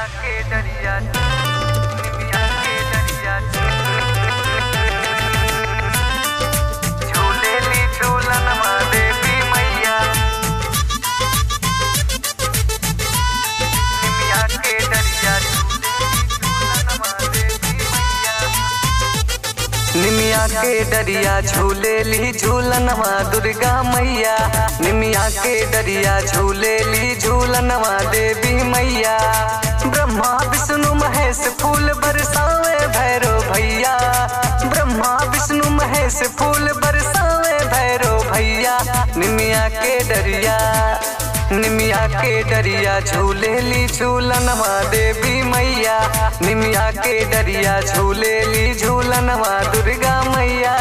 के डरिया निमिया के डरिया झूलेली झूलनवा देवी मैया निमिया के डरिया झूलेली झूलनवा देवी मैया निमिया के डरिया झूलेली झूलनवा दुर्गा मैया निमिया के डरिया झूलेली झूलनवा देवी मैया ब्रह्मा विष्णु महेश फूल बरसावे भैरो भैया ब्रह्मा विष्णु महेश फूल बरसावे भैरो भैया निमिया के डरिया निमिया के डरिया झूलेली झूलनवा देवी मैया निमिया के डरिया झूलेली झूलनवा दुर्गा मैया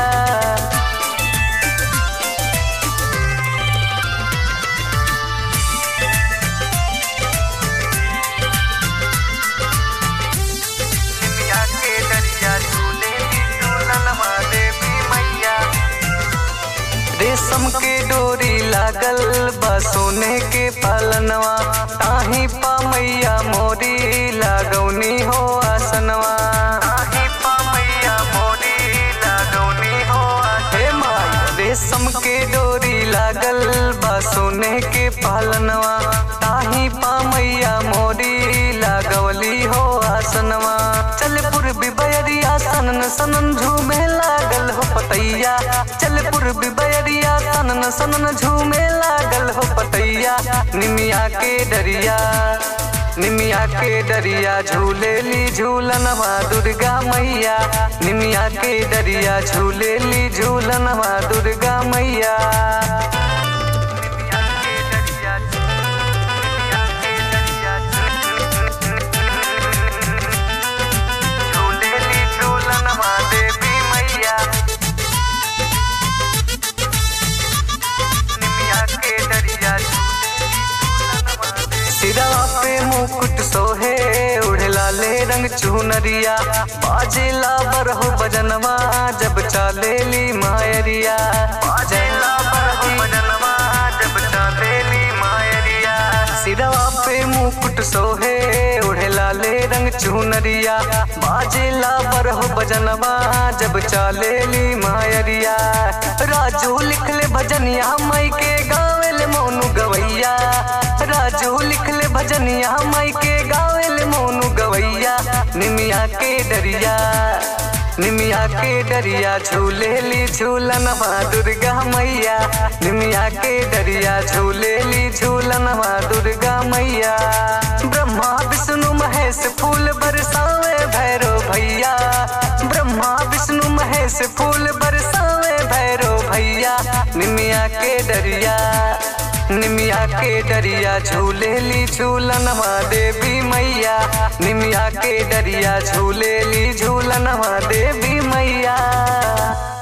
निमिया के डरिया झूलेली झूलनवा देवी मैया रेशम के डोरी लागल बा सोने के पालनवा ताही पा मैया मोरी लागौनी हो आसनवा ताही पा मैया मोरी लागौनी हो हे माई रेशम के डोरी लागल बा सोने के पालनवा ताही पा मैया मोरी लागवली हो आसनवा चल पूर्वी बयरिया सनन सनन झूमे लागल हो पतैया चल पूर्वी बयरिया सनन सनन झूमे लागल हो पतैया निमिया के डरिया निमिया के डरिया झूलेली झूलनवा दुर्गा मैया निमिया के डरिया झूलेली झूलनवा दुर्गा मैया निमिया के डरिया निमिया के डरिया झूलेली झूलनवा देवी मैया निमिया के डरिया सिरा पे मुकुट सोहे उड़ला ले रंग चुनरिया बाजेला बरहो बजनवा जब चालेली मायरिया बाजेला बरहो बजनवा जब चालेली मायरिया सिरवा पे मुकुट सोहे उड़ला ले रंग चुनरिया बाजेला बरहो बजनवा जब चालेली मायरिया राजू लिख ले भजनिया मई के गावेल मोनू गवैया राजू लिख ले भजनिया मई के गावेल मोनू गवैया निमिया के डरिया निमिया के डरिया झूलेली झूलनवा दुर्गा मैया निमिया के डरिया झूलेली झूलनवा दुर्गा मैया ब्रह्मा विष्णु महेश फूल बरसावे भैरो भैया ब्रह्मा विष्णु महेश फूल बरसावे भैरो भैया निमिया के डरिया निमिया के डरिया झूलेली झूलनवा देवी मैया निमिया के डरिया झूलेली झूलनवा देवी मैया